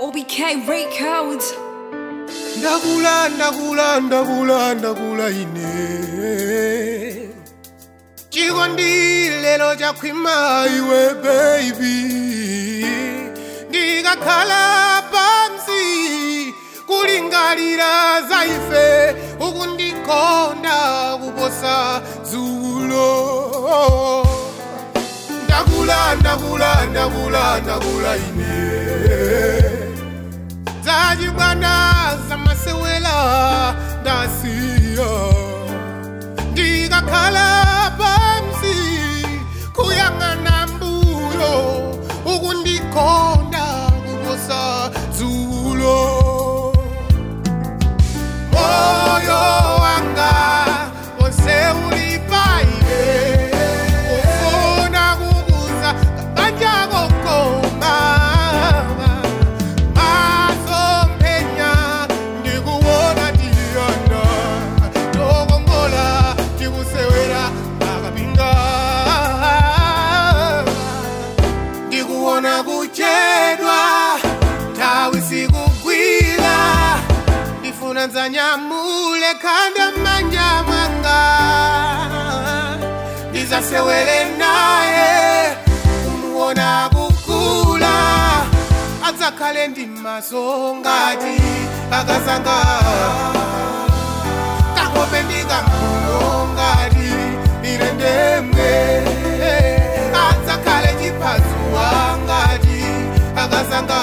OBK Records. ndakula ndakula ndakula ndakula ine chikondi lero chakhwima iwe baby ndikakhala pansi kulingalira za ife ukundikonda kuposa dzulo ndakula ndakula ndakula ndakula ine zachibwana zamasewela ndasiya ndikakhala pansi kuyang'ana mbuyo ukundikonda kuposa dzulo moyo wanga wonse uli paine ufuna kukuza kabanja kokoma masompenya ndikuwona tiyanda tokongola tikusewera akapinga ndikuwona kuchedwa nthawi sikugwira ndifuna nzanyamule khanda m'manja mwanga ndizasewere naye kumuona kukula adzakhale ndi maso ngati akazanga kakope ndikampuno ngati ine ndemwe adzakhale chiphazuwa ngati akazanga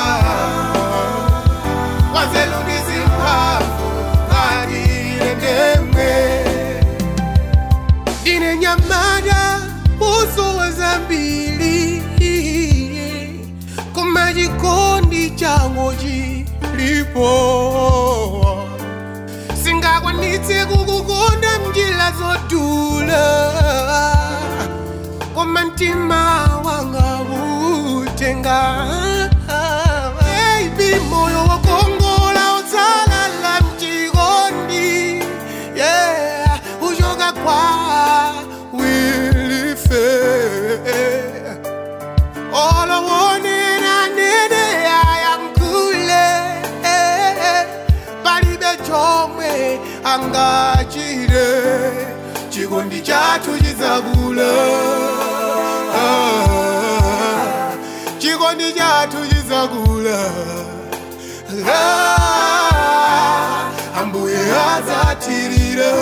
wazelu ndizimphamvu ngati ine ndemwe ndine nyamada uso wa zambili koma chikondi changu chilipo singakwanitse kukukonda mnjira zodula koma mtima wanga utenga Baby, moyo wakongola utsalala mchikondi yeah uchoka kwa wilife olowonera nene ayankule palibe chomwe angachire chikondi chathu chizakula Ah, chikondi chathu chizakula Ah, ambuye adzatirira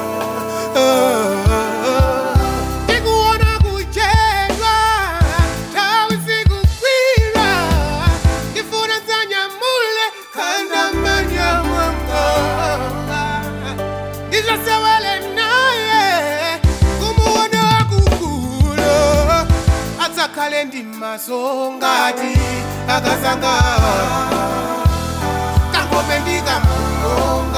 tikuona kuchedwa nthawi sikugwira ndifuna nzanyamule khanda m'manja mwanga ndizasewele naye kumuona kukula adzakhale ndi maso ngati akazanga kakope ndikampuno